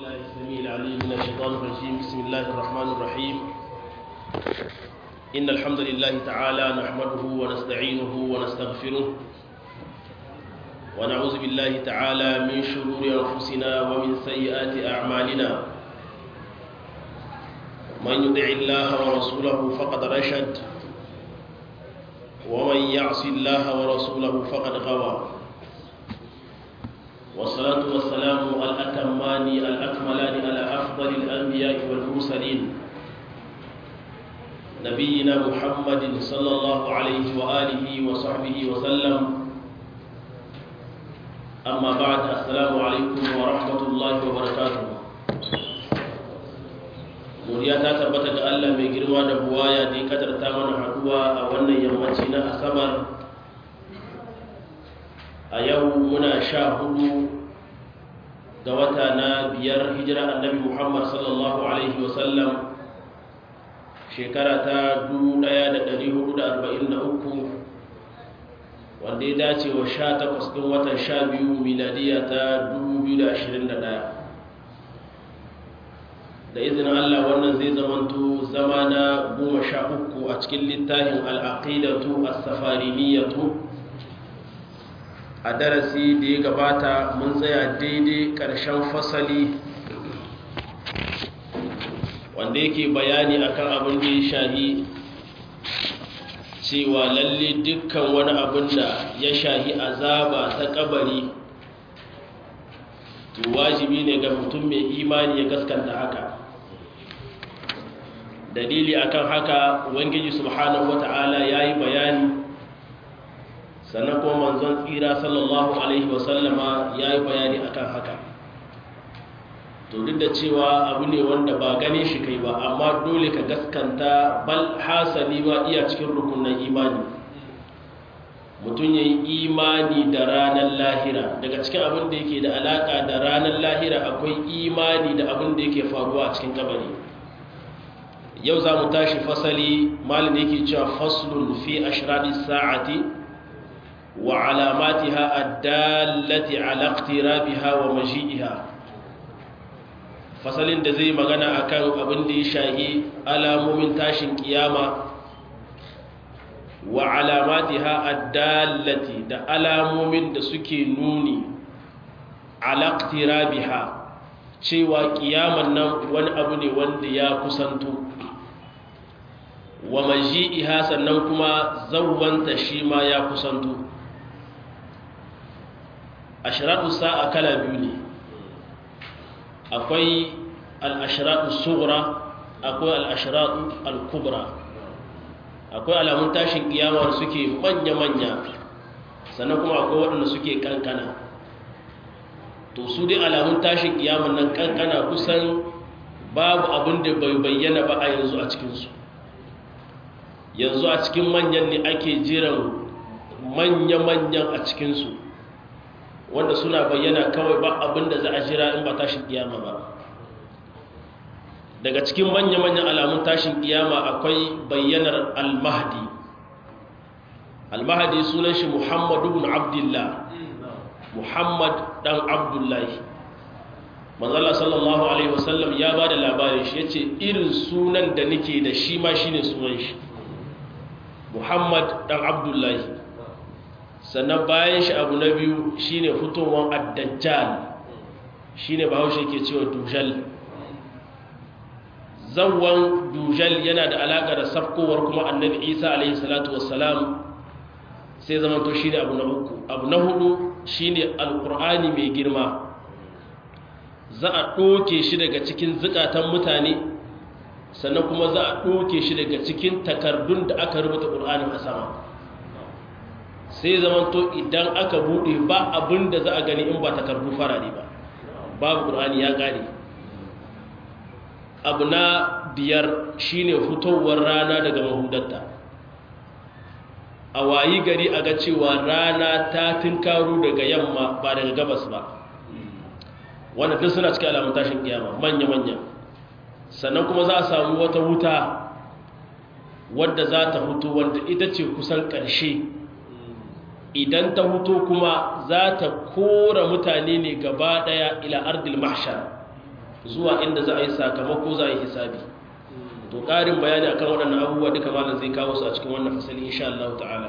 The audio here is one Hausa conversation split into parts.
بالله السميع العليم من الشيطان الرجيم بسم الله الرحمن الرحيم إن الحمد لله تعالى نحمده ونستعينه ونستغفره ونعوذ بالله تعالى من شرور أنفسنا ومن سيئات أعمالنا من يطع الله ورسوله فقد رشد ومن يعص الله ورسوله فقد غوى والصلاة والسلام الأتمان الأكملان على أفضل الأنبياء والمرسلين نبينا محمد صلى الله عليه وآله وصحبه وسلم أما بعد السلام عليكم ورحمة الله وبركاته muriya ta tabbata ga Allah mai girma da buwaya da ya kadarta mana haduwa a wannan yammaci na asabar a yau muna sha hudu ga wata na biyar hijira annabi muhammad sallallahu alaihi wasallam shekara ta 1443 wanda ya dace wa sha takwas ɗin watan sha biyu miladiya ta 2021 da izinin allah wannan zai zamanto zama na goma sha uku a cikin littafin al'aqidatu as-safariniyatu a darasi da ya gabata mun tsaya daidai ƙarshen fasali wanda yake bayani akan abin da ya shahi cewa lalle dukkan wani abin da ya shahi azaba ta kabari to wajibi ne ga mutum mai imani ya gaskanta haka dalili akan haka ubangiji subhanahu wata'ala yayi bayani sannan kuma manzon tsira sallallahu alaihi wasallama ya yi bayani akan haka to duk da cewa abu ne wanda ba gane shi kai ba amma dole ka gaskanta bal hasali ba iya cikin rukunan imani mutum ya yi imani da ranar lahira daga cikin abin da yake da alaka da ranar lahira akwai imani da abin da yake faruwa a cikin kabari yau za mu tashi fasali malin yake cewa faslun fi ashradi sa'ati وعلاماتها الدالة على اقترابها ومجيئها fasalin da zai magana akan abin da ya shahi alamomin tashin kiyama wa alamatiha addallati da alamomin da suke nuni ala iqtirabiha cewa kiyaman nan wani abu ne wanda ya kusanto wa maji'iha sannan kuma zawwanta shi ma ya kusanto ashiratu sa'a kala biyu ne akwai al'ashiratu sugura akwai al'ashiratu al-kubra akwai alamun tashin kiyama suke manya-manya sannan kuma akwai waɗanda suke kankana to su dai alamun tashin kiyama nan kankana kusan babu abin da bai bayyana ba a yanzu a cikinsu yanzu a cikin manyan ne ake jiran manya-manyan a cikinsu wanda suna bayyana kawai ba abin da za a jira in ba tashin kiyama ba daga cikin manya-manyan alamun tashin kiyama akwai bayyanar al-mahdi al-mahdi sunan shi muhammadu bin abdullah muhammad dan abdullahi manzala sallallahu alaihi wasallam ya ba da labarin shi ya ce irin sunan da nake da shi ma shine sunan shi muhammad dan abdullahi sannan bayan shi abu na biyu shine fitowar addajjal shine bahaushe ke cewa dujal zawon dujal yana da alaƙa da safkowar kuma annabi isa alaihi salatu wassalam sai zama to shine abu na uku abu na hudu shine alkur'ani mai girma za a ɗoke shi daga cikin zukatan mutane sannan kuma za a ɗoke shi daga cikin takardun da aka rubuta ƙur'anin a sama sai zamanto idan aka bude ba abin da za a gani in ba takardu farare ba babu ƙur'ani ya ƙare abu na biyar shine fitowar rana daga mahudatta a wayi gari a ga cewa rana ta tinkaru daga yamma ba daga gabas ba wanda duk suna cikin alamun tashin kiyama manya-manya sannan kuma za a samu wata wuta wadda za ta fito wanda ita ce kusan ƙarshe idan ta huto kuma za ta kora mutane ne gaba daya ila ardil mahshar zuwa inda za a yi sakamako za a yi hisabi to ƙarin bayani akan waɗannan abubuwa duka malam zai kawo su a cikin wannan fasali insha Allah ta'ala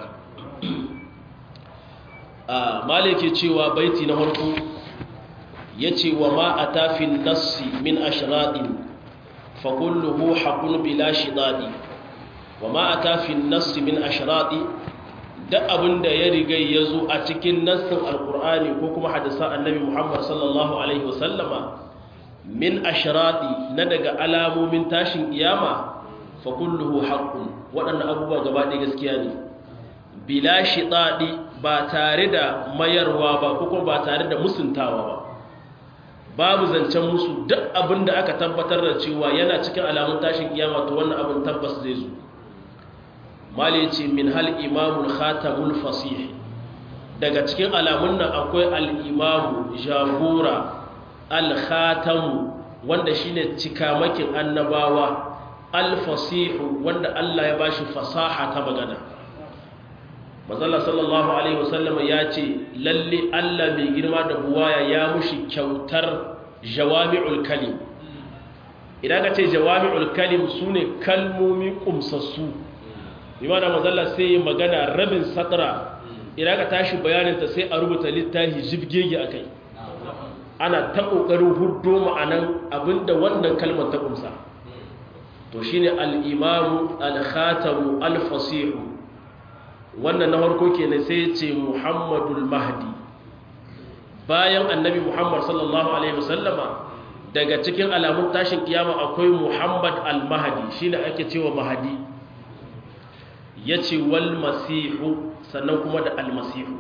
a malike cewa baiti na farko yace wa ma atafin nassi min ashradin fa kulluhu haqqun bila shidadi wa ma atafin nassi min ashradi duk abinda ya riga ya zo a cikin nassin alqur'ani ko kuma hadisan annabi Muhammad sallallahu alaihi wasallama min ashradi na daga alamomin tashin kiyama fa kulluhu haqqun waɗannan abubuwa gaba ɗaya gaskiya ne bila shidadi ba tare da mayarwa ba ko kuma ba tare da musuntawa ba babu zancen musu duk abin da aka tabbatar da cewa yana cikin alamun tashin kiyama to wannan abin tabbas zai zo mali ce min hal imamul khatamul fasih daga cikin alamun nan akwai al-imamu jagora al-khatamu wanda shine cikamakin annabawa al-fasihu wanda Allah ya bashi fasaha ta magana mazalla sallallahu alaihi wasallama ya ce lalle Allah mai girma da buwaya ya mushi kyautar jawami'ul kalim idan ka ce jawami'ul kalim sune kalmomi kumsassu imana mazalla sai ya magana rabin satra idan ka tashi bayaninta sai a rubuta littafi jibgege akai ana ta kokarin huddo ma'anan abinda wannan kalmar ta kumsa to shine al-imamu al-khatamu al-fasihu wannan na harko kenan sai ce muhammadul mahdi bayan annabi muhammad sallallahu alaihi wasallama daga cikin alamun tashin kiyama akwai muhammad al-mahdi shine ake cewa mahdi yace wal masihu sannan kuma da al-masihu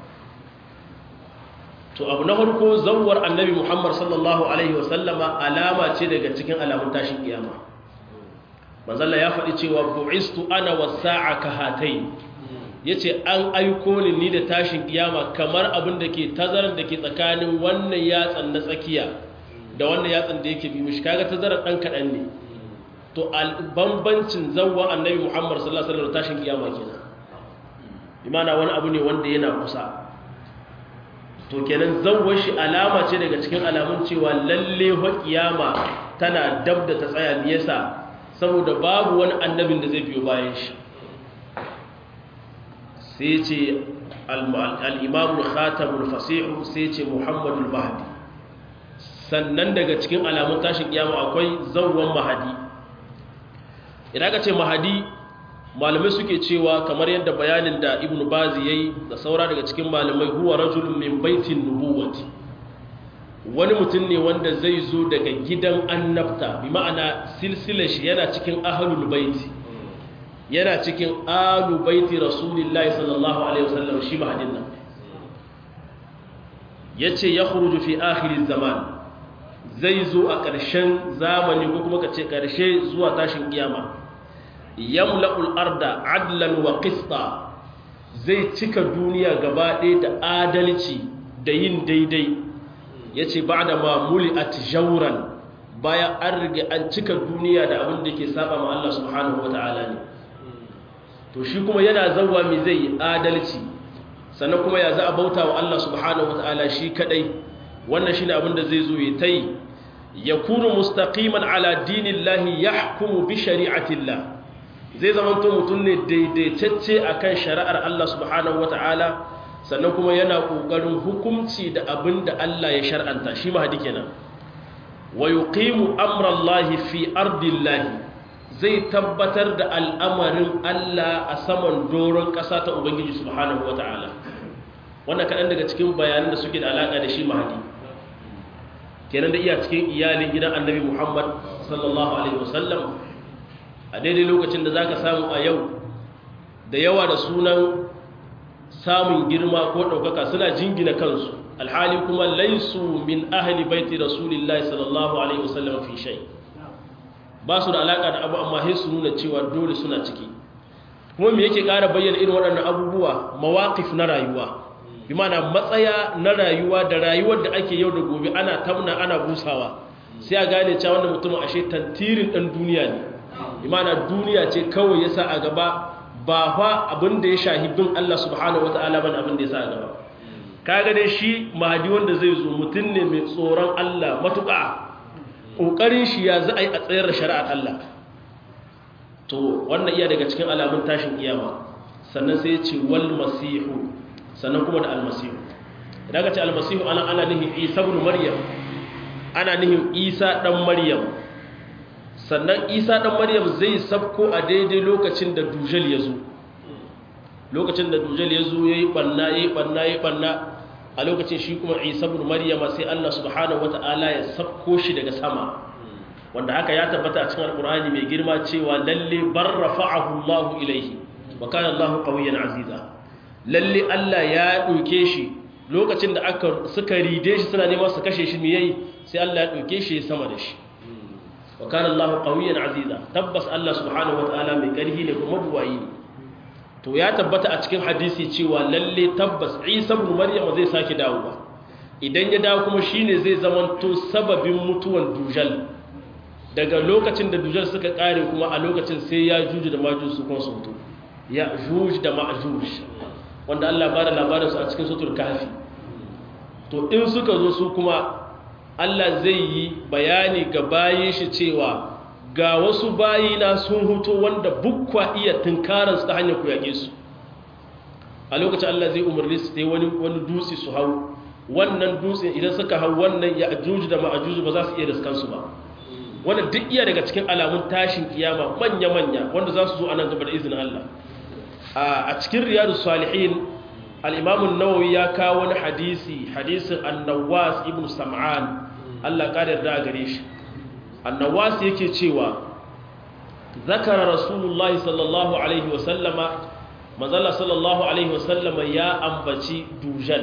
to abu na harko zawwar annabi muhammad sallallahu alaihi wasallama alama ce daga cikin alamun tashin kiyama manzalla ya faɗi cewa bu'istu ana wasa'a ka hatai ya ce an aiko ni ni da tashin kiyama kamar abin da ke tazarar da ke tsakanin wannan yatsan na tsakiya da wannan yatsan da yake bi mishi kaga tazarar ɗan kaɗan ne to bambancin zawwa annabi muhammad sallallahu alaihi wasallam tashin kiyama kenan imana wani abu ne wanda yana kusa to kenan zawwar shi alama ce daga cikin alamun cewa lalle wa kiyama tana dab da ta tsaya me yasa saboda babu wani annabin da zai biyo bayan shi sai ce al'imamul khatamul fasihu sai ce muhammadul mahadi sannan daga cikin alamun tashin kiyama akwai zauwan mahadi idan ka ce mahadi malamai suke cewa kamar yadda bayanin da ibn bazi ya yi da saura daga cikin malamai huwa rajulun min baitin nubuwati wani mutum ne wanda zai zo daga gidan annabta bi ma'ana silsilar shi yana cikin ahlul baiti yana cikin alu baiti rasulillahi sallallahu alaihi wasallam shi mahadin nan yace ya khuruju fi akhir zaman zai zo a ƙarshen zamani ko kuma kace ƙarshe zuwa tashin kiyama yamla'ul arda adlan wa qista zai cika duniya gaba ɗaya da adalci da yin daidai yace ba'da ma muli'at jawran bayan an rige an cika duniya da abin da ke saba ma Allah subhanahu wataala ne to shi kuma yana zauwa mai zai yi adalci sannan kuma ya za a bauta wa Allah subhanahu wata'ala shi kadai wannan shine abin da zai zo ya tai yakunu mustaqiman ala dinillahi yahkumu bi shari'atillah zai zama to mutum ne daidaitacce akan shari'ar Allah subhanahu wata'ala sannan kuma yana kokarin hukunci da abin da Allah ya shar'anta shi ma hadi kenan wa yuqimu amrallahi fi ardillahi zai tabbatar da al'amarin Allah a saman doron ƙasa ta Ubangiji subhanahu wa ta'ala wannan kaɗan daga cikin bayanan da suke da alaƙa da shi mahadi kenan da iya cikin iyalin gidan annabi Muhammad sallallahu Alaihi wasallam a daidai lokacin da za ka samu a yau da yawa da sunan samun girma ko ɗaukaka suna jingina kansu alhali kuma laisu min ahli baiti rasulillahi sallallahu Alaihi wasallam fi shai ba su da alaƙa da abu amma sai su nuna cewa dole suna ciki kuma me yake ƙara bayyana irin waɗannan abubuwa mawaƙif na rayuwa bi mana matsaya na rayuwa da rayuwar da ake yau da gobe ana tamna ana busawa sai a gane cewa wannan mutumin ashe tantirin ɗan duniya ne bi mana duniya ce kawai yasa a gaba ba fa abin da ya shahi bin Allah subhanahu wataala ban abin da yasa a gaba kaga dai shi mahadi wanda zai zo mutum ne mai tsoron Allah matuƙa ƙoƙarin shi ya za a yi a tsayar da shari'ar Allah to wannan iya daga cikin alamun tashin kiyama sannan sai ya ce wal masihu sannan kuma da almasihu idan ka ce almasihu ana ana nihin isa ibn maryam ana nihin isa dan maryam sannan isa dan maryam zai sabko a daidai lokacin da dujal ya zo lokacin da dujal ya zo yayi banna yayi banna yayi banna a lokacin shi kuma isa ibn maryama sai Allah subhanahu wataala ya sabko shi daga sama wanda haka ya tabbata a cikin alkur'ani mai girma cewa lalle bar rafa'ahu Allah ilaihi wa kana Allah qawiyyan aziza lalle Allah ya dauke shi lokacin da aka suka ride shi suna neman su kashe shi me yayi sai Allah ya dauke shi sama da shi wa kana Allah qawiyyan aziza tabbas Allah subhanahu wataala mai karhi ne kuma buwayi ne to ya tabbata a cikin hadisi cewa lalle tabbas Isa ibn Maryam zai sake dawowa idan ya dawo kuma shine zai zamanto sababin mutuwan dujal daga lokacin da dujal suka kare kuma a lokacin sai ya juju da majuj su kuma su mutu ya juj da majuj wanda Allah bada labarin su a cikin sutur kafi to in suka zo su kuma Allah zai yi bayani ga bayin shi cewa ga wasu bayina sun huto wanda bukwa iya tunkarar su ta hanyar ku yage su a lokacin Allah zai umarni su ta wani wani dutse su hau wannan dutsen idan suka hau wannan ya juju da ma'ajuju ba za su iya riskan su ba wanda duk iya daga cikin alamun tashin kiyama manya-manya wanda za su zo a nan gaba da izinin Allah a cikin riyadu salihin al'imamun nawawi ya kawo wani hadisi hadisin annawas ibn sam'an Allah ƙada da gare shi annawas yake cewa zakara rasulullahi sallallahu alaihi wasallama mazalla sallallahu alaihi wasallama ya ambaci dujal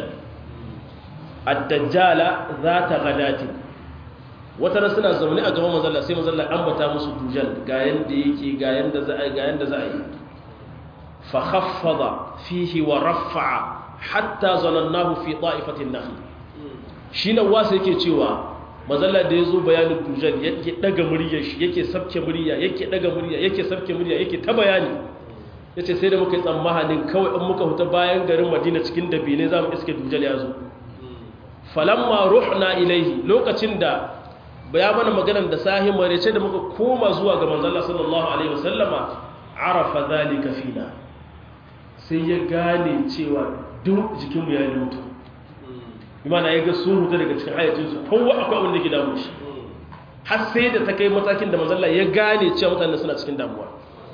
addajjala za ta gadatin wata ran suna zaune a gaban mazalla sai mazalla ambata musu dujal ga yanda yake ga yanda za a yi ga yanda za a yi fa khaffada fihi wa rafa'a hatta zanannahu fi ta'ifatin nakhl shi nan wasa yake cewa mazalla da yazo bayanin dujal yake daga muryar shi yake sabke murya yake daga murya yake sabke murya yake ta bayani yace sai da muka yi tsammanin kawai in muka huta bayan garin Madina cikin dabine zamu iske dujal ya zo falamma ruhna ilaihi lokacin da ya mana maganar da sahi marece da muka koma zuwa ga manzala sallallahu alaihi wasallama arafa zalika fina sai ya gane cewa duk jikinmu ya yi mutu imana ya ga sun hutu daga cikin hayyacinsu kowa akwai abin da ke damu shi har sai da ta kai matakin da manzala ya gane cewa mutane suna cikin damuwa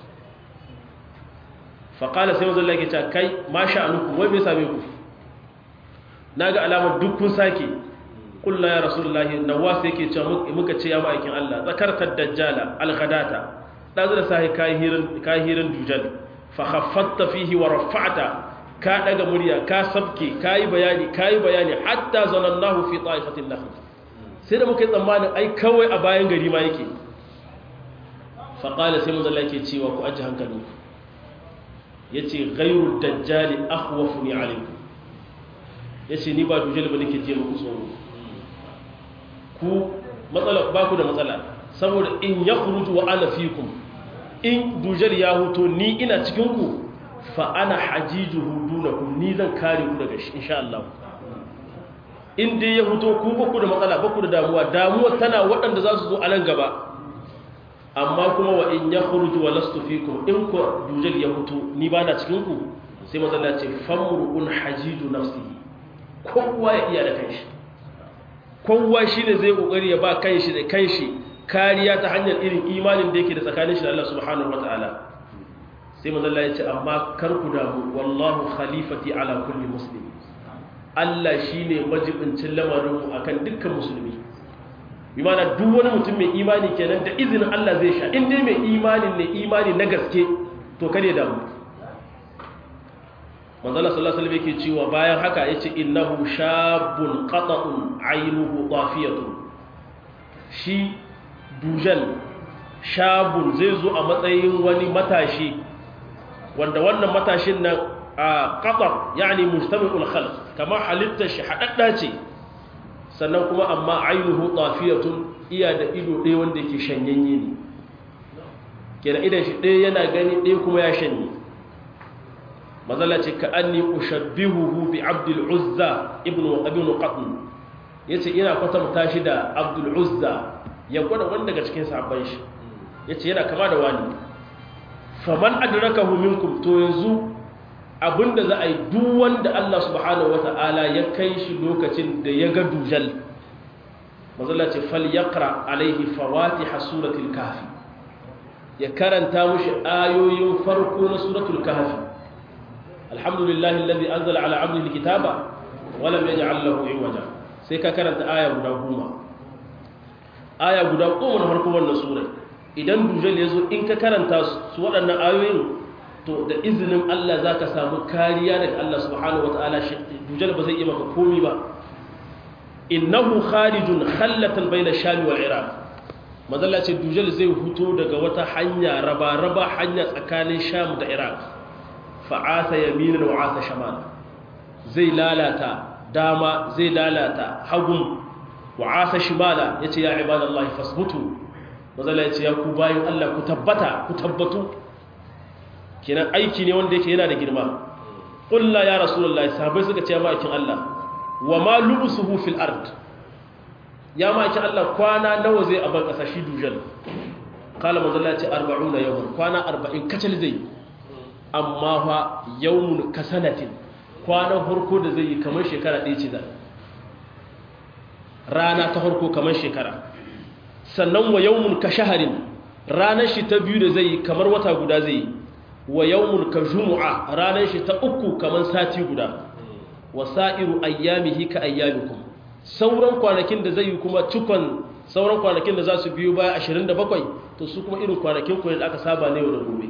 faƙala sai manzala ke cewa kai ma sha'anuku wai bai same ku na ga alamar duk kun sake kulla ya rasulullahi nawas yake cewa muka ce ya ma'aikin Allah zakartar dajjala alghadata dazu da sai kai hirin kai hirin dujal fa khaffatta fihi wa rafa'ta ka daga murya ka sabke kai bayani kai bayani hatta zanannahu fi ta'ifatin nahl sai da muka yi tsammanin ai kawai a bayan gari ma yake fa qala sai mun zalla yake cewa ku aji hankali yace ghayru dajjali akhwafuni alaykum yace ni ba dujal ba nake je muku tsoro ku matsala ba ku da matsala saboda in ya kurutu wa ana fikum in dujal ya huto ni ina cikinku fa ana hajiju hudunakum ni zan kare ku daga shi insha Allah in dai ya huto ku ba ku da matsala ba ku da damuwa damuwa tana waɗanda za su zo a nan gaba amma kuma wa in ya kurutu wa lastu fikum in ku dujal ya huto ni ba na cikinku sai matsala ce famru'un hajiju nafsihi kowa ya iya da kanshi kowa shi ne zai kokari ya ba kanshi da kanshi kariya ta hanyar irin imanin da yake da tsakanin shi da Allah subhanahu wataala sai manzo Allah ya ce amma kar ku damu wallahu khalifati ala kulli muslim Allah shine majibincin lamarin mu akan dukkan musulmi bi mana duk wani mutum mai imani kenan da izinin Allah zai sha in dai mai imanin ne imani na gaske to kare damu manzala sallallahu alaihi wasallam yake cewa bayan haka yace innahu shabun qata'un aynuhu tafiyatun shi dujal shabun zai zo a matsayin wani matashi wanda wannan matashin nan a qata yani mustami'ul khalq kama halitta shi hadadda ce sannan kuma amma aynuhu tafiyatun iya da ido ɗaya wanda yake shanyanye ne kenan idan shi ɗaya yana gani ɗaya kuma ya shanye mazala ce ka an ni ushabbihuhu bi abdul uzza ibn ibn qatn yace ina kwatanta shi da abdul uzza ya gwada wanda daga cikin sahabban shi yace yana kama da wani faman adrakahu minkum to yanzu abinda za a yi duk wanda Allah subhanahu wata'ala ya kai shi lokacin da ya ga dujal mazalla ce fal yaqra alaihi fawatiha suratul kahfi ya karanta mushi ayoyin farko na suratul kahfi alhamdulillahi alladhi anzala ala 'abdihi alkitaba wa lam yaj'al lahu 'iwaja sai ka karanta aya guda goma aya guda goma na farko wannan sura idan dujal ya zo in ka karanta su waɗannan ayoyin to da izinin Allah za ka samu kariya daga Allah subhanahu wata'ala dujal ba zai iya maka komi ba innahu kharijun khallatan bayna sham wal iraq mazalla ce dujal zai fito daga wata hanya raba raba hanya tsakanin sham da iraq fa'asa yaminan wa asa shamal zai lalata dama zai lalata hagun wa asa shimala yace ya ibadallahi fasbutu mazalla yace ya ku bayin Allah ku tabbata ku tabbatu kenan aiki ne wanda yake yana da girma ƙulla ya rasulullahi sahabai suka ce ma'aikin Allah wa ma lubusuhu fil ard ya ma'aikin Allah kwana nawa zai aban ƙasa shi dujal kala manzala ce 40 yawon kwana 40 kacal zai amma fa yawmun kasanatin kwana farko da zai yi kamar shekara ɗaya ce zai rana ta farko kamar shekara sannan wa yawmun ka shaharin ranar shi ta biyu da zai yi kamar wata guda zai yi wa yawmun ka jumu'a ranar shi ta uku kamar sati guda wa sa'iru ayyamihi ka ayyamikum sauran kwanakin da zai yi kuma cikon sauran kwanakin da za su biyo baya 27 to su kuma irin kwanakin ku da aka saba ne yau da gobe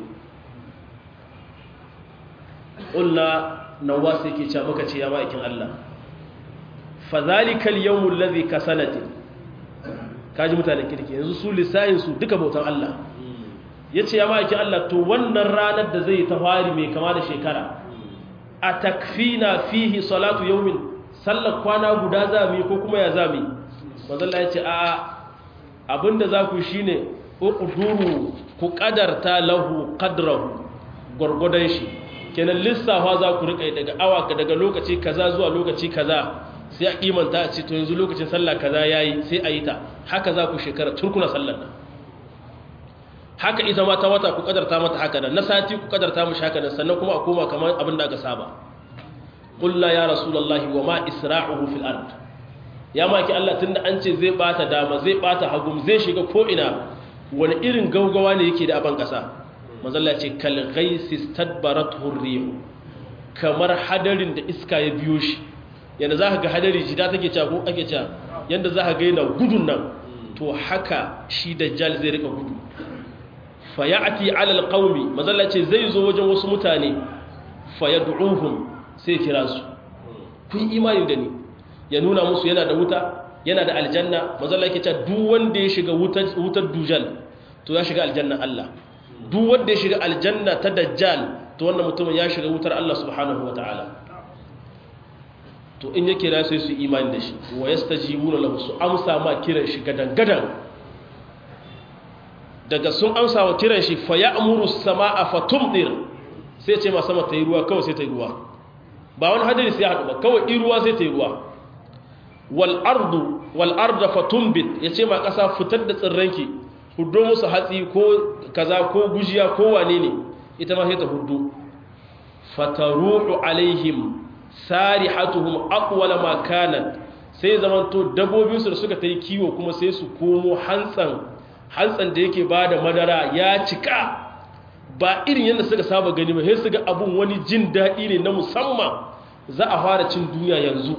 ƙulla nawa sai ke ce maka ce ya ma'aikin Allah fa zalikal yawmul ladhi ka sanatin kaji mutanen kirki yanzu su lissahin su duka bautan Allah ya ce ya ma'aikin Allah to wannan ranar da zai ta fari mai kama da shekara a takfina fihi salatu yaumin sallar kwana guda zami ko kuma ya zami mazalla ya ce a abinda za ku shi ne uƙuduru ku ƙadarta lahu ƙadrahu gwargwadon shi kenan lissafa za ku riƙa daga awa daga lokaci kaza zuwa lokaci kaza sai a kimanta a ce to yanzu lokacin sallah kaza yayi sai a yi ta haka za ku shekara turkuna sallar nan haka ita ma ta wata ku kadarta mata haka nan na sati ku kadarta mushi haka nan sannan kuma a koma kamar abin da aka saba qul ya rasulullahi wa ma isra'uhu fil ard ya maki Allah tunda an ce zai bata dama zai bata hagum zai shiga ko ina wani irin gaugawa ne yake da aban kasa manzo Allah ce kal ghaisi stadbarat hurrih kamar hadarin da iska ya biyo shi yanda zaka ga hadari jida take cewa ko ake cewa yanda zaka ga yana gudun nan to haka shi dajjal zai rika gudu fayati alal qaumi mazalla ce zai zo wajen wasu mutane fayad'uhum sai kira su kun imani da ni ya nuna musu yana da wuta yana da aljanna mazalla yake cewa duk wanda ya shiga wutar wutar dujal to ya shiga aljanna Allah duk wanda ya shiga aljanna ta dajjal to wannan mutumin ya shiga wutar Allah subhanahu wataala to in ya kira sai su imani da shi wa yastajibuna lahu su amsa ma kiran shi gadan gadan daga sun amsa wa kiran shi fa ya'muru as-samaa fa tumdir sai ce ma sama ta yi ruwa kawai sai ta yi ruwa ba wani hadari sai haɗu ba kawai in ruwa sai ta yi ruwa wal ardu wal arda fa tumbit yace ma ƙasa fitar da tsirranki huddo musu hatsi ko kaza ko gujiya ko wane ne ita ma sai ta huddo fataruhu alaihim sarihatuhum aqwala ma kanat sai zamanto dabbobinsu da suka ta yi kiwo kuma sai su komo hantsan hantsan da yake ba da madara ya cika ba irin yadda suka saba gani ba sai su ga abun wani jin daɗi ne na musamman za a fara cin duniya yanzu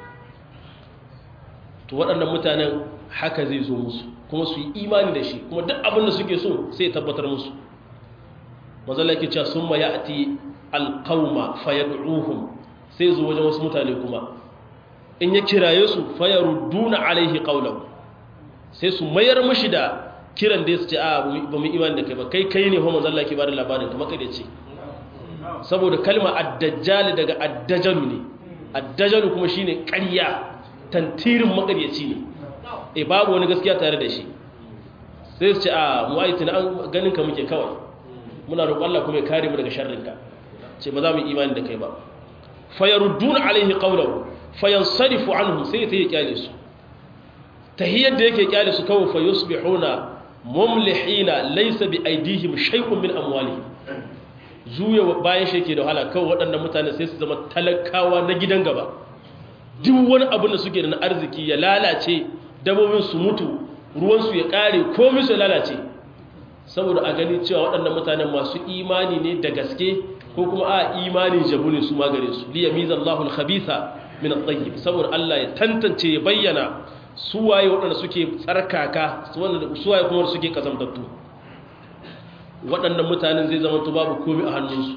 to waɗannan mutanen haka zai zo musu kuma su yi imani da shi kuma duk abin da suke so sai tabbatar musu mazala ke cewa sun ma ya ati alƙauma fayadu'uhum sai zo wajen wasu mutane kuma in ya kiraye su fayarudduna alaihi qawlahu sai su mayar mishi da kiran da su ce a ba mu imani da kai ba kai kai ne ho manzo Allah ke bada labarin kamar kai da ce saboda kalma ad-dajjal daga ad-dajalu ne ad-dajalu kuma shine ƙarya tantirin makaryaci ne eh babu wani gaskiya tare da shi sai su ce a mu ai tuna an ganin ka muke kawai muna roƙon Allah kuma ya kare mu daga sharrin ka ce ba za mu imani da kai ba fayarudduna alaihi qawlahu fayansarifu anhum sai ta yi kyale su tahiyyar da yake kyale su kawai fa yusbihuna mumlihina laysa bi aidihim shay'un min amwalihim juya bayan shi yake da wahala kawai waɗannan mutane sai su zama talakawa na gidan gaba duk wani abin da suke da na arziki ya lalace dabobin su mutu ruwan su ya kare komai su lalace saboda a gani cewa waɗannan mutanen masu imani ne da gaske ko kuma a imanin jabu ne su magare su liya mizan lahul khabitha min at-tayyib saboda Allah ya tantance ya bayyana su waye waɗanda suke tsarkaka su waye kuma suke kazamtattu waɗannan mutanen zai zama to babu komai a hannunsu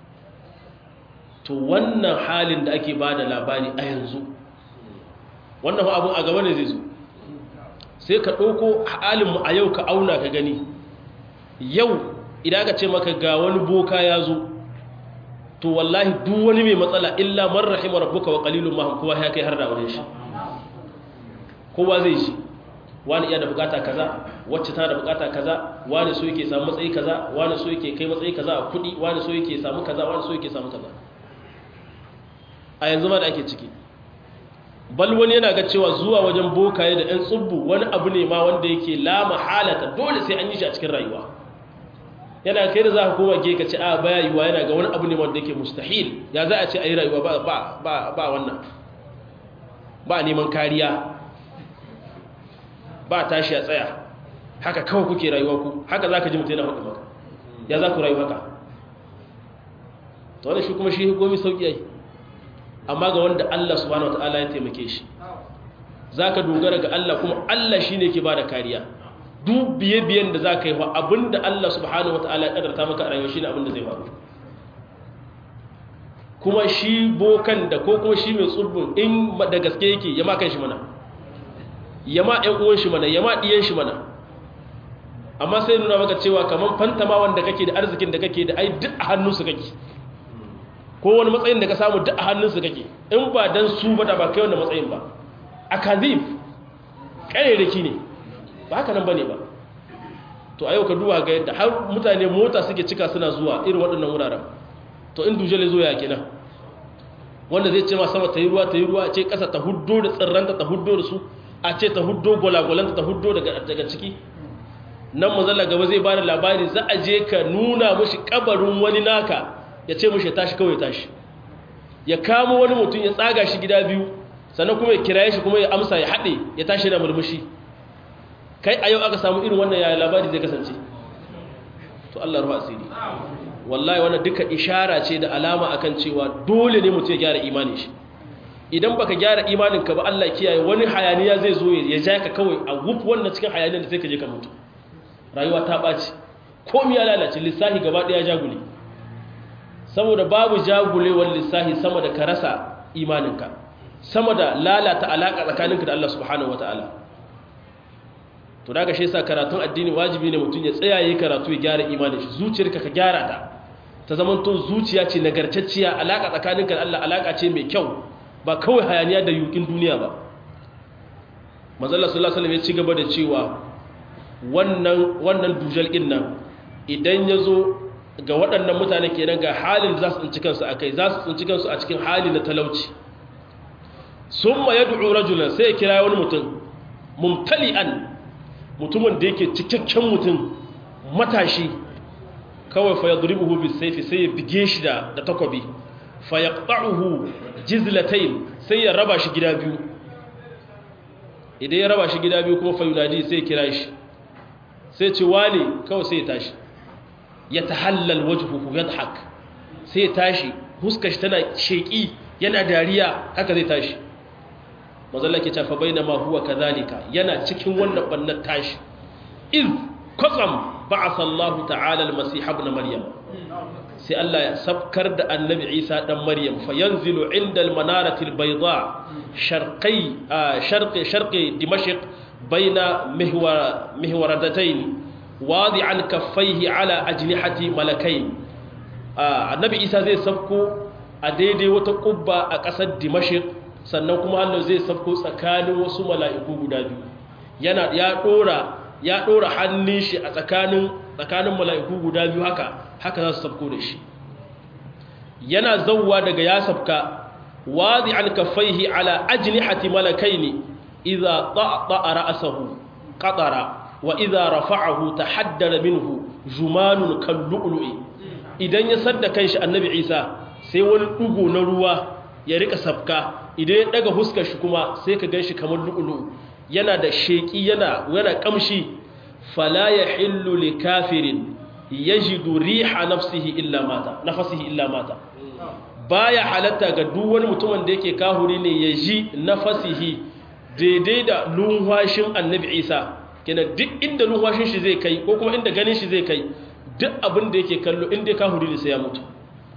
to wannan halin da ake bada labari a yanzu wannan abun a gaba ne zai zo sai ka ɗauko halinmu a yau ka auna ka gani yau idan aka ce maka ga wani boka ya zo to wallahi duk wani mai matsala illa man rahima rabbuka wa qalilun ma kowa ya kai har da wurin shi kowa zai shi wani iya da bukata kaza wacce tana da bukata kaza wani so yake samu matsayi kaza wani so yake kai matsayi kaza a kudi wani so yake samu kaza wani so yake samu kaza a yanzu ma da ake ciki bal wani yana ga cewa zuwa wajen bokaye da ɗan tsubbu wani abu ne ma wanda yake la mahalata dole sai an yi shi a cikin rayuwa yana kai da za ka koma ke ka ce a baya yiwa yana ga wani abu ne wanda yake mustahil ya za a ce a yi rayuwa ba wannan ba neman kariya ba tashi a tsaya haka kawai kuke rayuwa ku haka za ka ji mutu yana faɗi maka ya za ku rayu haka ta wani shi kuma shi gomi sauƙi yayi amma ga wanda Allah subhanahu wata'ala ya taimake shi za ka dogara ga Allah kuma Allah shi ne ke ba da kariya duk biye-biyen da za ka yi wa abinda Allah subhanahu wata'ala ya ƙadarta maka a rayuwa shi ne abinda zai faru kuma shi bokan da ko kuma shi mai tsurbin in da gaske yake ya makan shi mana ya ma ‘yan uwan shi mana ya ma ɗiyan shi mana amma sai nuna maka cewa kamar fantama wanda kake da arzikin da kake da ai duk a hannunsu kake ko wani matsayin da ka samu duk a hannunsu kake in ba don su ba da ba kai wanda matsayin ba a kazif ƙarerake ne ba haka nan ba ne ba to a yau ka duba ga yadda har mutane mota suke cika suna zuwa irin waɗannan wuraren to in dujale zo ya kenan wanda zai ce ma sama ta yi ruwa ta yi ruwa ce ƙasa ta huddo da tsirranta ta huddo da su a ce ta huddo gwalagwalanta ta huddo daga ciki nan mazalla gaba zai ba da labari za a je ka nuna mashi kabarin wani naka ya ce mashi ya tashi kawai tashi ya kamo wani mutum ya tsaga shi gida biyu sannan kuma ya kiraye shi kuma ya amsa ya haɗe ya tashi da murmushi kai a yau aka samu irin wannan yaya labari zai kasance to Allah ruwa asiri wallahi wannan duka ishara ce da alama akan cewa dole ne mutum ya gyara imanin shi idan baka gyara imaninka ba Allah kiyaye wani hayaniya zai zo ya ja ka kawai a wuf wannan cikin hayaniyar da sai ka je ka mutu rayuwa ta ɓaci komi ya lalace lissahi gaba ɗaya jagule saboda babu jagulewar lissahi sama da ka rasa imaninka sama da lalata alaƙa tsakaninka da Allah subhanahu wata'ala to daga shi yasa karatun addini wajibi ne mutum ya tsaya yi karatu ya gyara imanin shi zuciyarka ka gyara ta ta zamanto zuciya ce nagartacciya alaƙa tsakaninka da Allah alaƙa ce mai kyau ba kawai hayaniya da yukin duniya ba mazalla sallallahu alaihi ya ci gaba da cewa wannan wannan dujal din nan idan ya zo ga waɗannan mutane kenan ga halin da za su tsinci kansu akai za su tsinci kansu a cikin hali na talauci summa yad'u rajulan sai ya kira wani mutum mumtali'an mutumin da yake cikakken mutum matashi kawai fa yadribuhu bisayfi sai ya bige shi da da takobi fa yaqta'uhu jizlatayn sai ya raba shi gida biyu idan ya raba shi gida biyu kuma fa yunadi sai ya kira shi sai ce wani kawai sai ya tashi ya tahallal wajhuhu yadhak sai ya tashi huskar shi tana sheki yana dariya haka zai tashi mazalla ke tafa bainama huwa kadhalika yana cikin wannan bannan tashi iz qasam ba'atha Allah ta'ala al-masih ibn maryam sai Allah ya sabkar da annabi Isa dan maryam fa yanzilu inda al-manarati al-bayda sharqi sharqi sharqi dimashq baina mihwar mihwaradatayn wadi'an kaffaihi ala ajnihati malakain annabi Isa zai sabko a daidai wata kubba a ƙasar dimashq sannan kuma Allah zai sabko tsakanin wasu mala'iku guda biyu yana ya dora ya dora hannun shi a tsakanin tsakanin mala'iku guda biyu haka haka za su sabko da shi yana zawwa daga ya sabka wadi an kaffaihi ala ajnihati malakaini idza ta'ta ra'sahu qatara wa idza rafa'ahu tahaddara minhu jumanun kallu'lu'i idan ya sadda kanshi annabi Isa sai wani dugo na ruwa ya rika sabka idan ya daga huskar shi kuma sai ka ganshi kamar lu'lu'u yana da sheki yana yana kamshi fala yahillu likafirin yajidu riha nafsihi illa mata nafsihi illa mata baya halatta ga duk wani mutumin da yake kahuri ne ya ji nafasihi daidai da lunwashin annabi isa kenan duk inda lunwashin shi zai kai ko kuma inda ganin shi zai kai duk abin da yake kallo inda kahuri ne sai ya mutu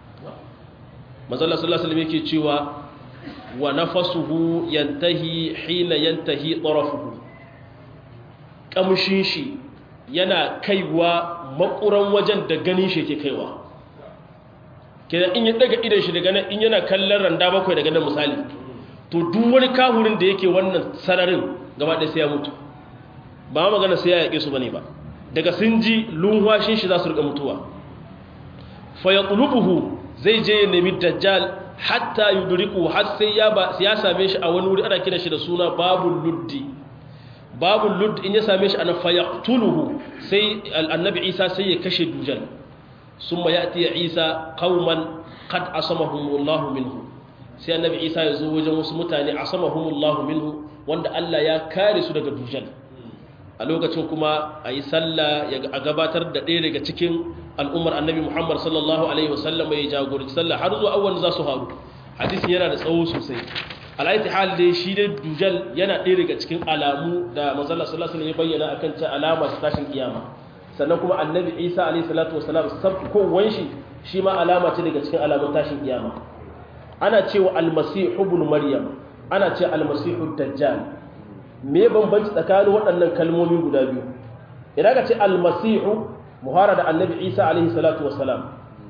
mazalla sallallahu alaihi yake cewa wa nafasuhu yantahi hina yantahi tarafuhu kamshin shi yana kaiwa makuran wajen da ganin shi yake kaiwa kenan in ya daga idan shi daga nan in yana kallon randa bakwai daga nan misali to duk wani kahurin da yake wannan sararin gaba ɗaya sai ya mutu ba magana sai ya yaƙe su bane ba daga sun ji lunwashin shi za su riga mutuwa fa yaqlubuhu zai je ya nemi dajjal hatta yudriku har sai ya ba ya same shi a wani wuri ana kira shi da suna babul luddi babul ludd in ya same shi ana fa yaqtuluhu sai annabi Isa sai ya kashe dujal ثم يأتي عيسى قوما قد عصمهم الله منه sai annabi isa ya zo wajen wasu mutane asamahumullahu minhu wanda Allah ya kare su daga dujal a lokacin kuma a yi sallah ya gabatar da ɗaya daga cikin al'ummar annabi muhammad sallallahu alaihi wasallam ya jagoranci sallah har zuwa awon za su haru hadisin yana da tsawo sosai alaiti hal dai shi dai dujal yana ɗaya daga cikin alamu da manzala sallallahu alaihi ya bayyana akan ta alama ta tashin kiyama sannan kuma annabi isa alaihi salatu wasalam sabkowan shi shi ma alama ce daga cikin alamun tashin kiyama ana cewa almasihu ibn maryam ana ce almasihu dajjal me bambanci tsakanin waɗannan kalmomi guda biyu idan ka ce almasihu muhara da annabi isa alaihi salatu wasalam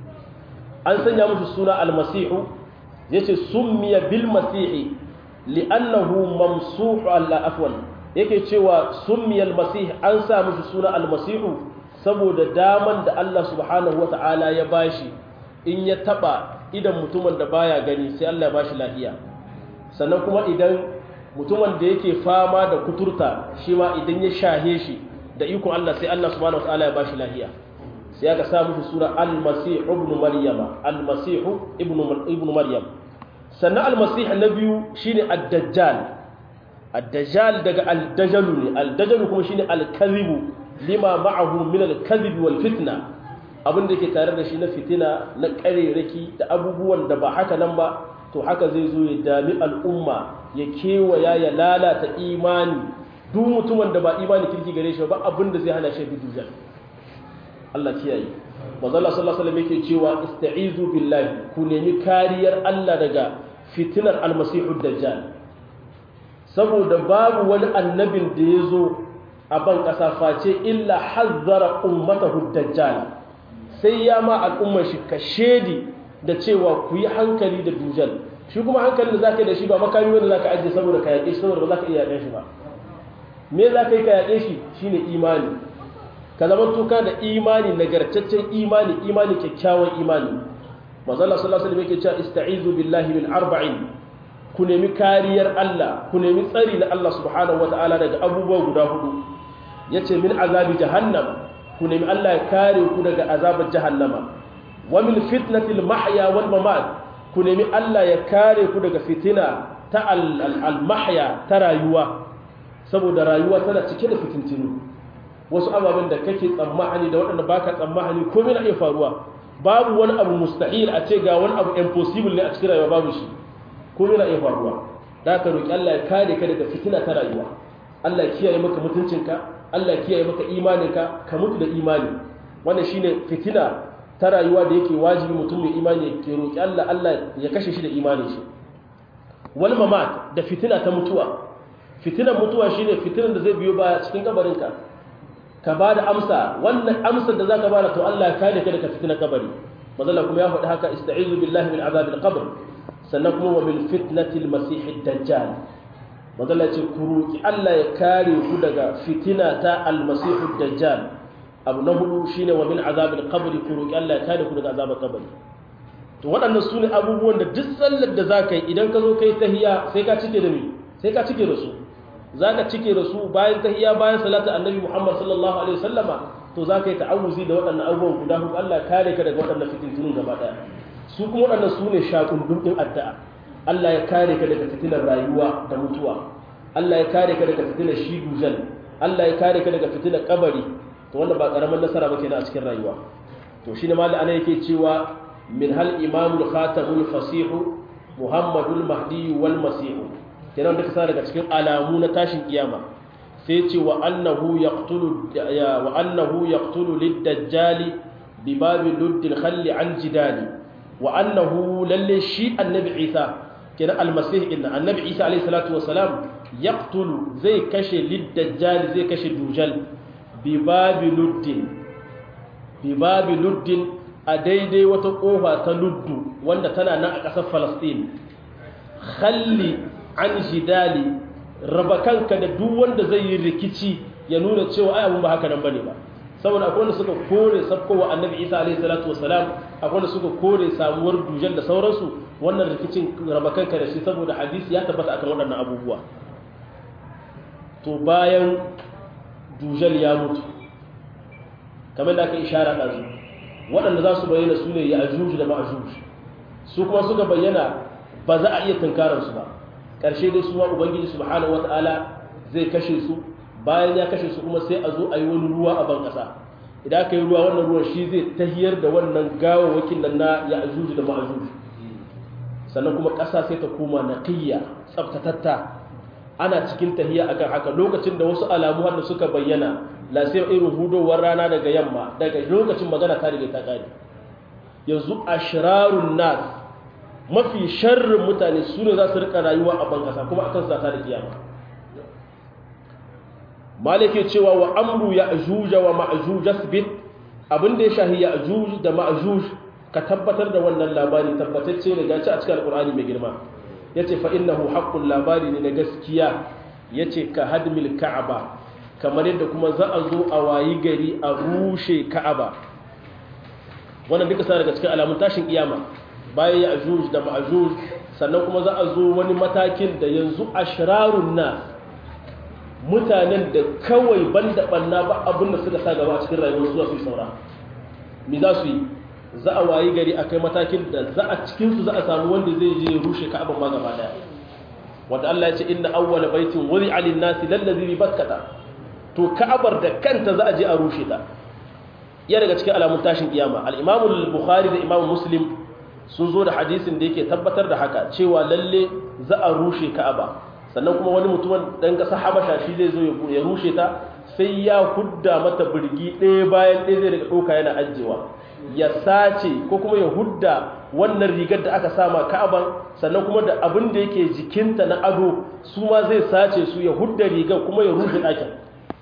an sanya musu suna almasihu yace summiya bil masihi li'annahu mamsuhu alla afwan yake cewa summiya almasih an sa musu suna almasihu saboda daman da Allah subhanahu wata'ala ya bashi in ya taba idan mutumin da baya gani sai Allah ya bashi lafiya sannan kuma idan mutumin da yake fama da kuturta shi ma idan ya shahe shi da ikon Allah sai Allah subhanahu wata'ala ya bashi lafiya sai aka sa musu sura al-masih ibn maryama al-masih ibn ibn maryam sannan al-masih na biyu shine ad-dajjal ad-dajjal daga al-dajalu ne al-dajalu kuma shine al-kadhibu lima ma'ahu min al-kadhib wal fitna abin da yake tare da shi na fitina na kareraki da abubuwan da ba haka nan ba to haka zai zo ya dami al'umma ya kewaya ya lalata imani duk mutumin da ba imani kirki gare shi ba abin da zai hana shi dujal Allah kiyaye manzo Allah sallallahu alaihi wasallam yake cewa ista'izu billahi ku nemi kariyar Allah daga fitinar almasihud dajjal saboda babu wani annabin da ya zo a ban ƙasa face illa hazzara ummatahu dajjal sai ya ma al'ummar shi ka shedi da cewa ku yi hankali da dujal shi kuma hankalin da zaka yi da shi ba makami wanda zaka ajiye saboda ka yaƙe shi saboda ba zaka iya yaƙe shi ba me zaka yi ka yaƙe shi shine imani ka zama tuka da imani nagartaccen imani imani kyakkyawan imani manzo Allah sallallahu alaihi wasallam yake cewa ista'izu billahi min arba'in ku nemi kariyar Allah ku nemi tsari na Allah subhanahu wataala daga abubuwa guda hudu yace min azabi jahannam ku nemi Allah ya kare ku daga azabar jahannama wa min fitnatil mahya wal mamat ku nemi Allah ya kare ku daga fitina ta al mahya ta rayuwa saboda rayuwa tana cike da fitintinu wasu ababen da kake tsammani da waɗanda baka tsammani komai na iya faruwa babu wani abu mustahil a ce ga wani abu impossible ne a cikin rayuwa babu shi komai na iya faruwa da ka roki Allah ya kare ka daga fitina ta rayuwa Allah ya kiyaye maka mutuncinka Allah ya kiyaye maka imaninka ka mutu da imani wannan shine fitina ta rayuwa da yake wajibi mutum mai imani ya roki Allah Allah ya kashe shi da imanin shi wal mamat da fitina ta mutuwa fitinan mutuwa shine fitinan da zai biyo baya cikin kabarinka ka ba da amsa wannan amsar da za ka bada to Allah ya kare ka daga fitinar kabari mazalla kuma ya faɗi haka ista'izu billahi min azabil qabr sannan kuma wa min fitnatil masihid dajjal mazalla ce ku roki Allah ya kare ku daga fitina ta al masihid dajjal abu na hudu shine wa min azabil qabr ku roki Allah ya kare ku daga azabil kabari to waɗannan sune abubuwan da duk sallar da zaka yi idan ka zo kai tahiyya sai ka cike da me sai ka cike da su zaka cike da su bayan tahiyya bayan salatu annabi Muhammad sallallahu alaihi wasallama to zaka yi ta'awuzi da waɗannan abubuwan guda huɗu Allah kare ka daga waɗannan fitintunun gaba ɗaya su kuma waɗannan su ne shakundun ɗin addu'a Allah ya kare ka daga fitinar rayuwa da mutuwa Allah ya kare ka daga fitinar shi dujal Allah ya kare ka daga fitinar kabari to wanda ba karaman nasara ba kenan a cikin rayuwa to shine mallan ana yake cewa min hal imamul khatamul fasihu muhammadul mahdi wal masih kenan duka sa daga cikin alamu na tashin kiyama sai ce wa annahu yaqtulu wa annahu yaqtulu lid-dajjali bi babi luddil khalli an jidali wa annahu lalle shi annabi isa kenan almasih inna annabi isa alayhi salatu wasalam yaqtulu zai kashe lid-dajjal zai kashe dujal bi babi luddin bi babi luddin a daidai wata kofa ta luddu wanda tana nan a ƙasar falastin khalli an jidali raba kanka da duk wanda zai yi rikici ya nuna cewa ai abun ba haka nan bane ba saboda akwai wanda suka kore sabkowa annabi isa alaihi salatu wasalam akwai wanda suka kore samuwar dujal da sauransu wannan rikicin raba kanka da shi saboda hadisi ya tabbata akan waɗannan abubuwa to bayan dujal ya mutu kamar da aka ishara ɗazu waɗanda za su bayyana su ne ya ajuju da ma'ajuju su kuma suka bayyana ba za a iya tunkararsu ba ƙarshe dai su ma ubangiji subhanahu wata'ala zai kashe su bayan ya kashe su kuma sai a zo a yi wani ruwa a ban ƙasa idan aka yi ruwa wannan ruwan shi zai tahiyar da wannan gawawakin nan na ya ajuju da ma'ajuju sannan kuma ƙasa sai ta koma naqiyya tsaftatatta ana cikin tahiya akan haka lokacin da wasu alamu har da suka bayyana la sai irin hudowar rana daga yamma daga lokacin magana ta riga ta kare yanzu ashrarun nas mafi sharrin mutane su ne za su rika rayuwa a ban kasa kuma akan sa ta da kiyama malike cewa wa amru ya ajuja wa ma'juj asbit abin da ya shahi ya ajuj da ma'juj ka tabbatar da wannan labari tabbatacce ne gaci a cikin alqur'ani mai girma yace fa innahu haqqul labari ne na gaskiya yace ka hadmil ka'aba kamar yadda kuma za a zo a wayi gari a rushe ka'aba wannan duka sa daga cikin alamun tashin kiyama bayan ya ajuj da ma'ajuj sannan kuma za a zo wani matakin da yanzu ashrarun nas mutanen da kawai banda banna ba abin da suka sa gaba a cikin rayuwar zuwa su saura me za su yi za a wayi gari a kai matakin da za a cikinsu za a samu wanda zai je rushe ka'aban ma gaba daya wanda Allah ya ce inna awwala baitin wuri alin nasi lallazi bi bakkata to ka'abar da kanta za a je a rushe ta iya daga cikin alamun tashin kiyama al-imamu al-bukhari da imamu muslim sun zo da hadisin da yake tabbatar da haka cewa lalle za a rushe ka'aba sannan kuma wani mutumin dan kasa habasha shi zai zo ya rushe ta sai ya hudda mata birgi ɗaya bayan ɗaya zai daga ɗauka yana ajiyewa ya sace ko kuma ya hudda wannan rigar da aka sama ka'aban sannan kuma da abin da yake jikinta na ado su ma zai sace su ya hudda rigar kuma ya rufe ɗakin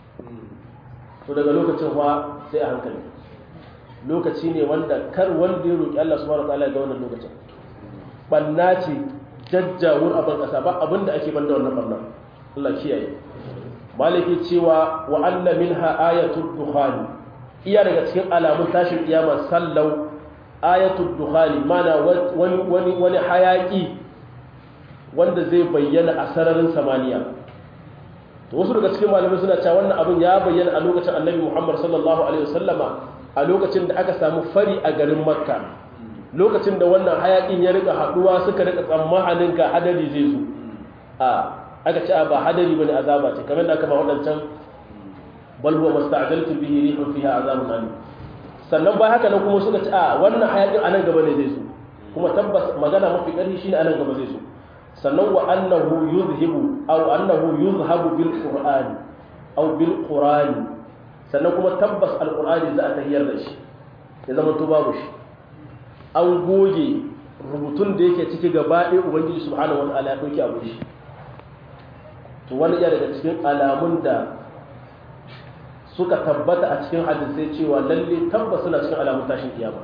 to daga lokacin fa sai a hankali lokaci ne wanda kar wanda ya roƙi Allah subhanahu wataala ga wannan lokacin banna ce jajjawur a ban kasa ba abin da ake banda wannan banna Allah kiyaye maliki cewa wa anna minha ayatul dukhani iya daga cikin alamun tashin kiyama sallau ayatul dukhani mana wani wani wani hayaki wanda zai bayyana a sararin samaniya to wasu daga cikin malamai suna cewa wannan abin ya bayyana a lokacin annabi Muhammad sallallahu alaihi wasallama a lokacin da aka samu fari a garin Makka lokacin da wannan hayakin ya rika haduwa suka rika tsammanin ka hadari zai zo a aka ce ba hadari bane azaba ce kamar da aka ba wadancan bal huwa masta'jaltu bihi rihun fiha azabun alim sannan ba haka nan kuma suka ce a wannan hayakin anan gaba ne zai zo kuma tabbas magana mafi ƙarfi shine anan gaba zai zo sannan wa annahu yuzhibu aw annahu yuzhabu bil qur'ani aw bil qur'ani sannan kuma tabbas alqur'ani za a tahiyar da shi ya zama to babu shi an goge rubutun da yake ciki gaba ɗaya ubangiji subhanahu wataala ya dauki abu shi to wani iya daga cikin alamun da suka tabbata a cikin hadisai cewa lalle tabbas suna cikin alamun tashin kiyama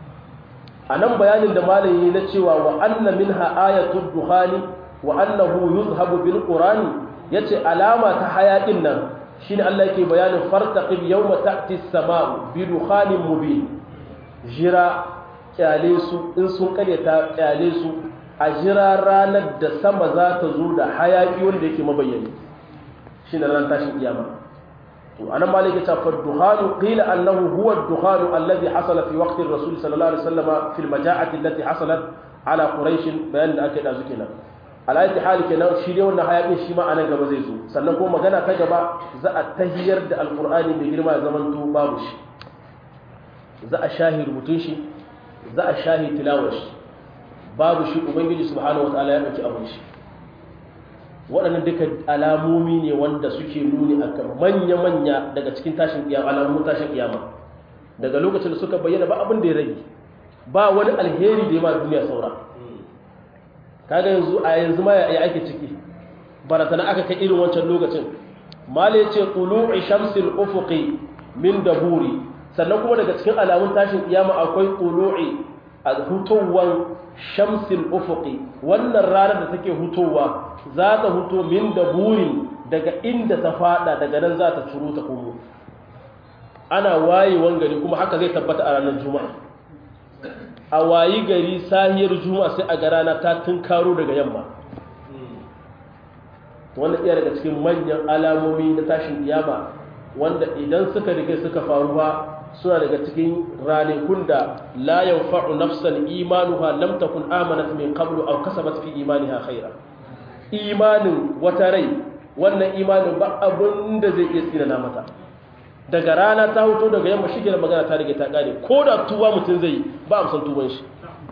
a nan bayanin da malayi na cewa wa anna minha ayatul dukhani wa annahu yuzhabu bil qurani yace alama ta hayakin nan shine Allah yake bayanin fartaqib yawma ta'ti as-sama'u bi dukhanin mubin jira kyale su in sun karyata kyale su a jira ranar da sama za ta zo da hayaki wanda yake mabayyani shine ran tashin kiyama to anan malik ya ce fa dukhanu qila annahu huwa ad-dukhanu alladhi hasala fi waqti ar-rasul sallallahu alaihi wasallam fi al-maja'ati allati hasalat ala quraish bayan da aka yi dazu kenan alaiti hali kenan shi dai wannan hayakin shi ma anan gaba zai zo sannan kuma magana ta gaba za a tahiyar da alqur'ani mai girma ya zamanto babu shi za a shahi rubutun shi za a shahi tilawar shi babu shi ubangiji subhanahu wataala ya dauki abun shi waɗannan duka alamomi ne wanda suke nuni akan manya-manya daga cikin tashin kiyama alamun tashin kiyama daga lokacin da suka bayyana ba abin da ya rage ba wani alheri da ya ma duniya saura kaga yanzu a yanzu ma ya ake ciki baratana aka kai irin wancan lokacin mali ce tulu'i shamsil ufuqi min daburi sannan kuma daga cikin alamun tashin kiyama akwai tulu'i a hutowan shamsil ufuqi wannan ranar da take hutowa za ta huto min daburi daga inda ta fada daga nan za ta ciro ta komo ana wayewan gari kuma haka zai tabbata a ranar juma'a a wayi gari sahiyar juma'a sai a ga rana ta tunkaro daga yamma wanda iya daga cikin manyan alamomi na tashin kiyama wanda idan suka rige suka faru ba suna daga cikin ranakun da la yanfa'u nafsan imanuha lam takun amanat min qablu aw kasabat fi imaniha khaira imanin wata rai wannan imanin ba abin da zai iya tsina mata daga rana ta hoto daga yamma shi magana ta rige ta kare ko da tuba mutum zai ba amsan tuban shi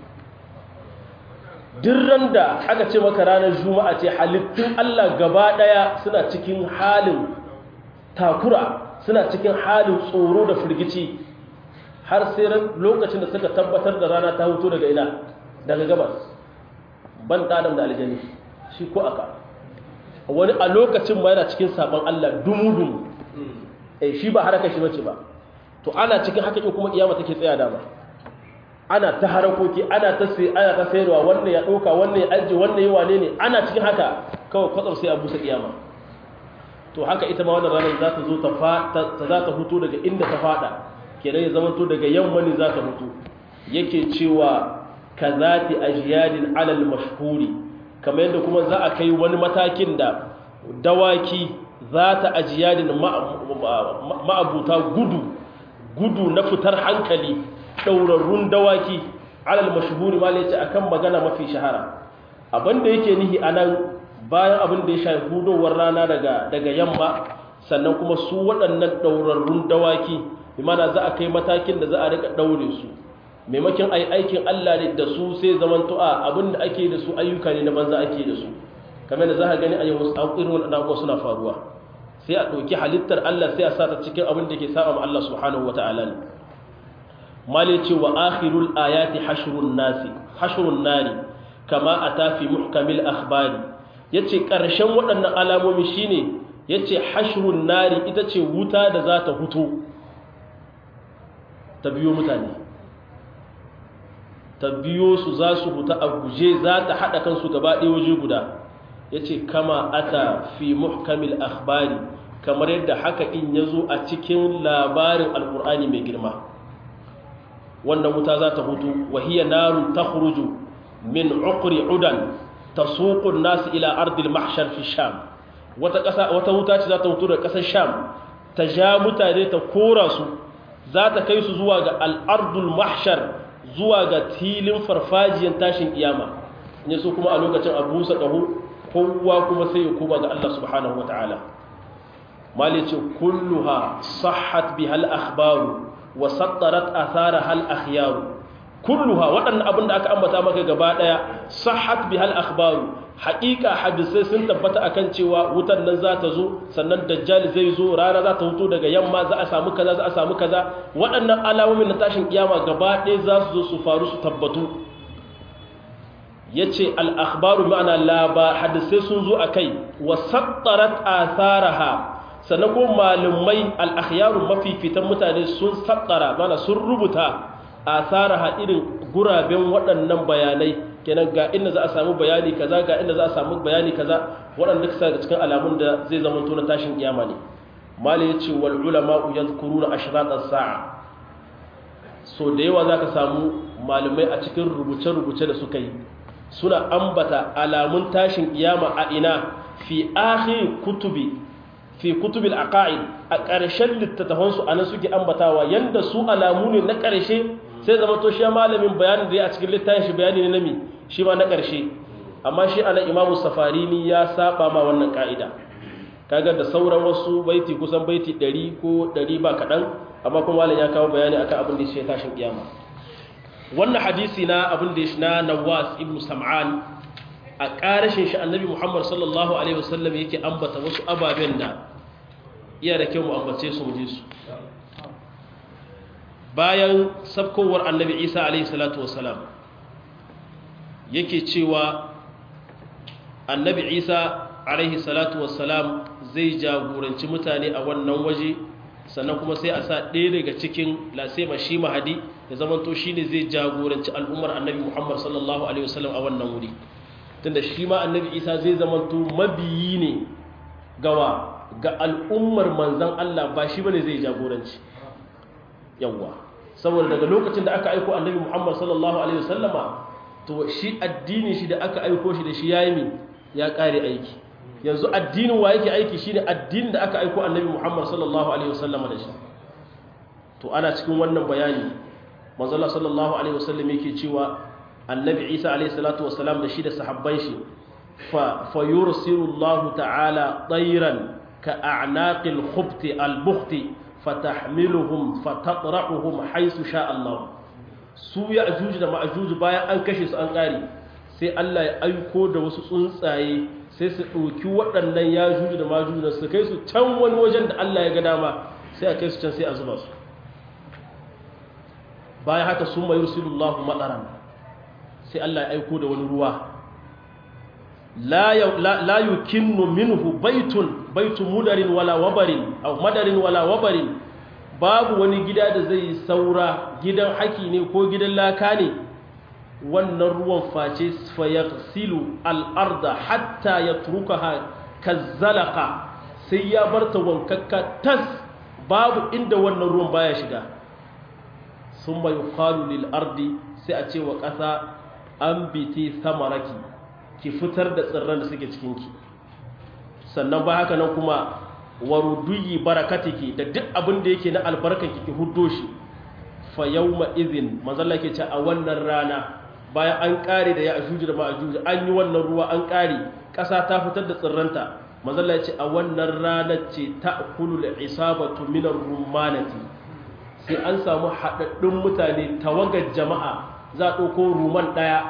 dirran da aka ce maka ranar juma'a ce halittun Allah gaba daya suna cikin halin takura suna cikin halin tsoro da firgici har sai lokacin da suka tabbatar da rana ta hoto daga ina daga gabas ban adam da aljani shi ko aka wani a lokacin ma yana cikin sabon Allah dumu-dumu eh shi ba haraka shi bace ba to ana cikin haka in kuma kiyama take tsaya dama ana ta harakoki ana ta sai ana ta sayarwa wannan ya dauka wannan ya aje wannan ya wane ne ana cikin haka kawai kwatsam sai a busa kiyama to haka ita ma wannan ranar za ta zo ta ta za ta hutu daga inda ta fada kenan ya zama to daga yamma ne za ta hutu yake cewa kazati ajyadin alal mashhuri kamar yadda kuma za a kai wani matakin da dawaki za ta ajiyadin ma'abuta gudu gudu na fitar hankali ɗaurarrun dawaki alal mashahuri ma ce akan magana mafi shahara abinda yake nihi a nan bayan abin da ya shafi hudowar rana daga yamma sannan kuma su waɗannan ɗaurarrun dawaki imana za a kai matakin da za a rika ɗaure su maimakon ai aikin Allah ne da su sai zaman tu'a abinda ake da su ayyuka ne na banza ake da su kamar da za ka gani a yau irin wani abubuwa suna faruwa sai a ɗauki halittar Allah sai a sata cikin abin da ke saba ma Allah subhanahu wa ta'ala ne mali ce wa akhirul ayati hashrun nasi hashrun nari kama ata fi muhkamil akhbari yace karshen waɗannan alamomi shine yace hashrun nari ita ce wuta da za ta huto ta biyo mutane ta biyo su za su huta a guje za ta haɗa kansu gaba ɗaya waje guda ya ce kama ata fi muhkamil akhbari kamar yadda haka in ya zo a cikin labarin alkur'ani mai girma wannan wuta za ta hutu wahiyar narun ta huruju min ukuri udan ta suƙun nasu ila ardil mahshar fi sham wata wuta ce za ta hutu da ƙasar sham ta ja mutane ta kora su za ta kai su zuwa ga al'ardul mahshar zuwa ga tilin farfajiyar tashin kiyama ne su kuma a lokacin abu sa ƙaho kowa kuma sai ya koma ga Allah subhanahu wa ta'ala mali ce kulluha sahhat bi hal akhbaru wa sattarat athara hal akhyaru kulluha waɗannan abin da aka ambata maka gaba ɗaya sahhat bi hal akhbaru haƙiƙa hadisai sun tabbata akan cewa wutan nan za ta zo sannan dajjal zai zo rana za ta hutu daga yamma za a samu kaza za a samu kaza waɗannan alamomin na tashin kiyama gaba ɗaya za su zo su faru su tabbatu ya ce al'akhbaru ma'ana laba hadisai sun zo a kai wa sattarat atharaha sannan ko malumai al'akhyaru mafifitan mutane sun sattara mana sun rubuta atharaha irin guraben waɗannan bayanai kenan ga inda za a samu bayani kaza ga inda za a samu bayani kaza waɗanda kasa ga cikin alamun da zai zama na tashin kiyama ne mali ya ce wal ulama yadhkuruna ashrat as-sa'a so da yawa zaka samu malumai a cikin rubuce-rubuce da suka yi suna ambata alamun tashin kiyama a ina fi akhir kutubi fi kutubil aqaid a ƙarshen littattafansu anan suke ambatawa yanda su alamu ne na ƙarshe sai zama to shi malamin bayanin da ya a cikin littafin shi bayani ne na mi shi ma na ƙarshe amma shi ana imamu safarini ya saba ma wannan ka'ida kaga da sauran wasu baiti kusan baiti 100 ko 100 ba kaɗan amma kuma malam ya kawo bayani akan abin da ya tashin kiyama wannan hadisi na abin da ya na nawas ibn sam'an a ƙarashin shi annabi muhammad sallallahu alaihi wasallam yake ambata wasu ababen da iya da kyau mu ambace su mu ji su bayan sabkowar annabi isa alaihi salatu wasalam yake cewa annabi isa alaihi salatu wasalam zai jagoranci mutane a wannan waje sannan kuma sai a sa ɗaya daga cikin lasema shi mahadi ya zamanto shi ne zai jagoranci al'ummar annabi muhammad sallallahu alaihi wasallam a wannan wuri tunda shi ma annabi isa zai zamanto mabiyi ne gawa ga al'ummar manzan allah ba shi bane zai jagoranci yawwa saboda daga lokacin da aka aiko annabi muhammad sallallahu alaihi wasallama to shi addini shi da aka aiko shi da shi yayi mi ya kare aiki yanzu addinin wa yake aiki shine addinin da aka aiko annabi Muhammad sallallahu alaihi wasallam da shi to ana cikin wannan bayani manzo Allah sallallahu alaihi wasallam yake cewa annabi Isa alaihi salatu wasalam da shi da sahabban shi fa fayursilu Allah ta'ala tayran ka a'naqil khubti al-bukhti fatahmiluhum fatatrahuhum haythu sha Allah su ya ajuju da ma'ajuju bayan an kashe su an kare sai Allah ya aiko da wasu tsuntsaye sai su ɗauki waɗannan ya juju da majuju da su kai su can wani wajen da Allah ya ga dama sai a kai su can sai a zuba su bayan haka sun mai rusulullahu matsaran sai Allah ya aiko da wani ruwa la yukinnu minhu baitun baitun mudarin wala wabarin au madarin wala wabarin babu wani gida da zai saura gidan haki ne ko gidan laka ne wannan ruwan face fayaghsilu al-arda hatta yatrukaha kazzalaka sai ya barta wankakka tas babu inda wannan ruwan baya shiga summa yuqalu lil ardi sai a ce wa ƙasa an biti samaraki ki fitar da tsirran da suke cikin ki sannan ba haka nan kuma waruduyi barakatiki da duk abin da yake na albarkanki ki huddo shi fa yawma idhin manzalla ke ce a wannan rana bayan an kare da ya ajuju da ma'ajuju an yi wannan ruwa an kare ƙasa ta fitar da tsirranta manzalla ya ce a wannan ranar ce ta kulu da isabatu minar rumanati sai an samu haɗaɗɗun mutane tawagar jama'a za a ɗauko ruman ɗaya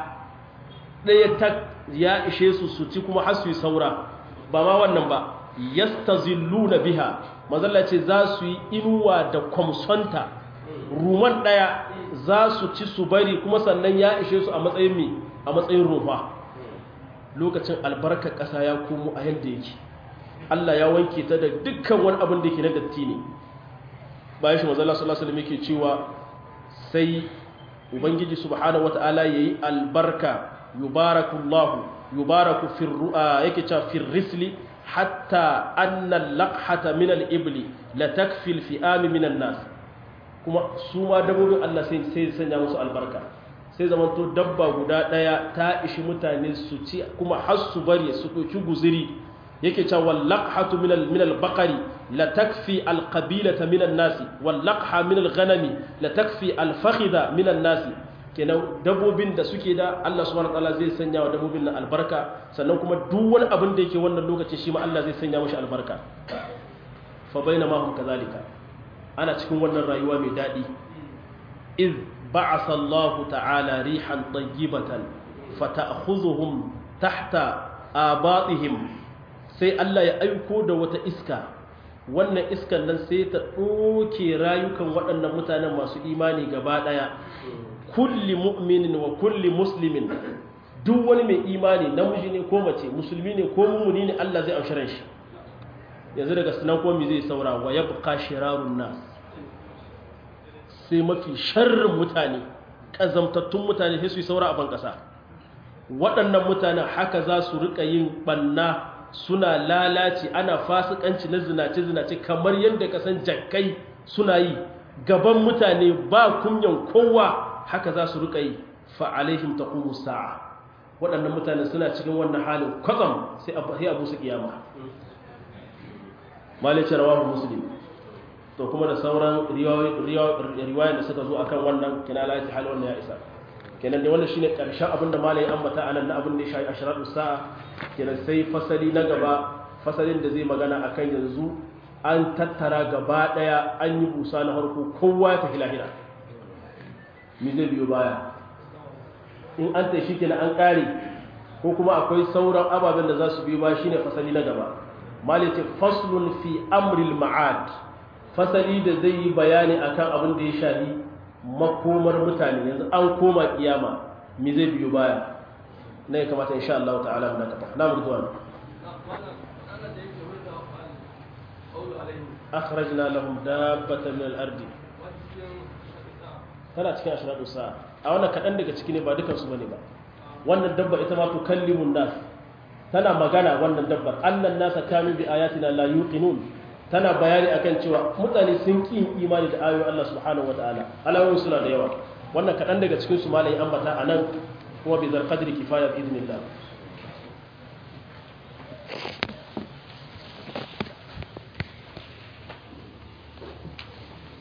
ɗaya ta ya ishe su su ci kuma har su yi saura ba ma wannan ba yastazilluna biha manzalla ce za su yi inuwa da kwamsonta ruman ɗaya za su ci su bari kuma sannan ya ishe su a matsayin mi a matsayin rufa lokacin albarkar ƙasa ya komo a yadda yake Allah ya wanke ta da dukkan wani abin da yake na datti ne bayan shi mazalla sallallahu alaihi yake cewa sai ubangiji subhanahu wata'ala yayi albarka yubarakullahu yubaraku fir yake cewa fir risli hatta anna al-laqhata min al-ibli la takfi al-fi'am min an-nas kuma su ma dabbobin Allah sai sai sanya musu albarka sai zamanto dabba guda daya ta ishi mutane su ci kuma har su bari su doki guziri yake cewa wallaqhatu min al min al-baqari la takfi al-qabilata min an-nasi wallaqha min al-ghanami la takfi al-fakhidha min an-nasi kenan dabbobin da suke da Allah subhanahu wataala zai sanya wa dabbobin nan albarka sannan kuma duk wani abin da yake wannan lokaci shi ma Allah zai sanya mashi albarka fa bainama hum kadhalika ana cikin wannan rayuwa mai dadi iz ba'atha Allah ta'ala rihan tayyibatan fata'khuzuhum tahta abatihim sai Allah ya aiko da wata iska wannan iskan nan sai ta ɗoke rayukan waɗannan mutanen masu imani gaba ɗaya kulli mu'minin wa kulli muslimin duk wani mai imani namiji ne ko mace musulmi ne ko mummuni ne Allah zai aushiran shi yanzu daga sunan komi zai saura wa yabqa shirarun nas sai mafi sharrin mutane kazamtattun mutane sai su yi saura a ban kasa waɗannan mutanen haka za su rika yin banna suna lalaci ana fasikanci na zinace-zinace kamar yadda kasan jakkai suna yi gaban mutane ba kunyan kowa haka za su rika yi fa'alaihim ta kuma sa'a waɗannan mutane suna cikin wannan halin kwatsam sai abu su kiyama malice rawahu muslim to kuma da sauran riwayar da suka zo akan wannan kina la hal wannan ya isa kenan da wannan shine karshen abin da malai ambata anan na abin da ya shafi ashratu sa'a kenan sai fasali na gaba fasalin da zai magana akan yanzu an tattara gaba daya an yi busa na harko kowa ya tafi lahira mi zai biyo baya in an tashi kenan an kare ko kuma akwai sauran ababen da za su biyo baya shine fasali na gaba malai ce faslun fi amril ma'ad fasali da zai yi bayani akan abin da ya shafi makomar mutane yanzu an koma kiyama mi zai biyo baya na ya kamata insha Allah ta'ala mu nakata na mu zuwa akhrajna lahum dabbatan min al-ardi tana cikin ashradu sa'a a wannan kadan daga ciki ne ba dukan su bane ba wannan dabba ita ma tukallimun nas tana magana wannan dabbar annan nasa kanu bi ayatina la yuqinun tana bayani akan cewa mutane sun ƙi imani da ayoyin Allah subhanahu wataala alawoyin suna da yawa wannan kaɗan daga cikin su malai ambata a nan kuma bi zarqadri kifaya bi idnillah